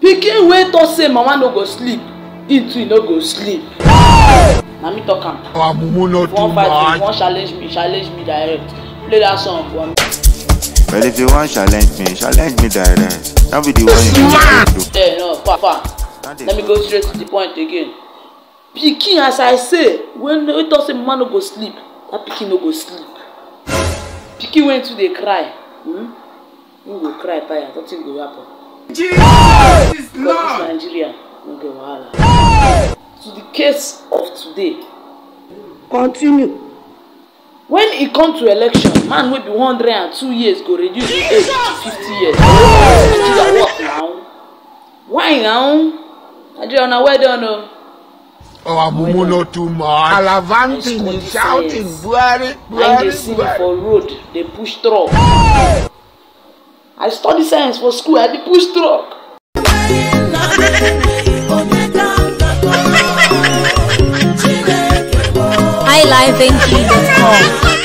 pikin wey talk say mama no go sleep him too no go sleep na me talk am Our mumu no if you wan fight me if you wan challenge me challenge me direct play that song for me. Well, if you want challenge me, challenge me direct. Don't be the one you do. Eh, no, far, far. Let me go straight to the point again. Pikin, as I say, when wey talk say mama no go sleep, that pikin no go sleep. Pikin wey too dey cry, hmm? him go cry tire, nothing go happen. Jesus is Because this Nigeria no get wahala. To the case of today, Continue. when e come to election, man wey be one hundred and two years go reduce him age to fifty years. Nigeria work now. Why now? Nigeria una well done o. Our mumu no too much. Alavanting Let's is shouting, call Buhari, I Buhari, dey see me Buhari. for road dey push truck. I study science for school, I dey push truck. highlifeng.com.